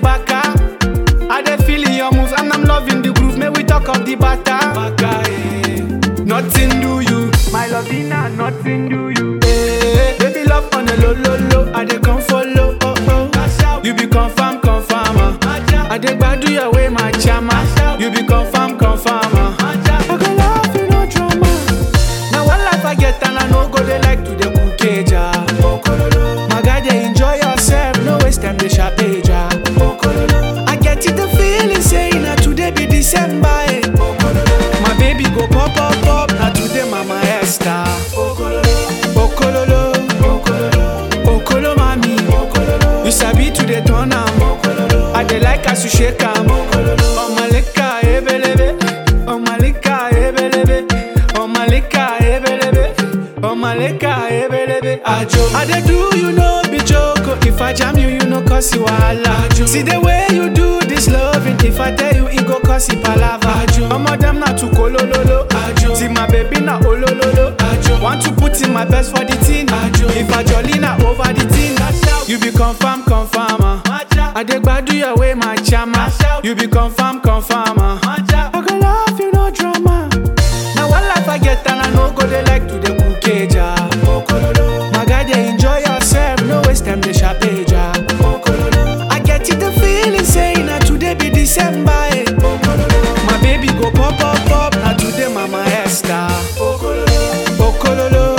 baka. I dey feeling your moves and I'm loving the groove. May we talk of the bata. Baka, eh. Nothing do you, my lovina, nothing do you. Eh, baby love on a low, low, low. I dey come follow, oh oh. You be confirm, confirm. ah. I dey gbadu your way, my chama. You be confirm, confirm. ah. I go love you, no drama. Now one life I get and I no go they like to the cookage. ah. My guy, they enjoy yourself, no waste time, they sharp age. ah. I get it the feeling saying that today be December. Eh. My baby go pop, pop, pop. Now today, mama Esther. Okololo, Okolo mami. You sabi to the turn am. I dey like as you shake am. Omalika ebelebe, Omalika ebelebe, Omalika ebelebe, Omalika ebelebe. Ajo, I dey do you no be joke. oh. If I jam you, you no cause you wahala. See the way you do this loving. If I tell you, it go cause you palava. Omo dem na too kolololo. See my baby na olololo. Want to put in my best for the team. If I jolly na over the team. You be confirm, confirm. ah. I dey gbadu your way, my chama. You be confirm, confirm. ah. I go love you, no drama. Now one life I get and I no go they like to the cookage. ah. My guy, they enjoy yourself, no waste time, they sharp age. ah. I get it the feeling saying that today be December. Eh. My baby go pop, pop, pop. Now today, Mama Esther. Okololo,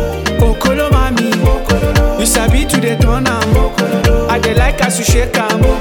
Okolo mami. You sabi to the turn am. I dey like as you shake am.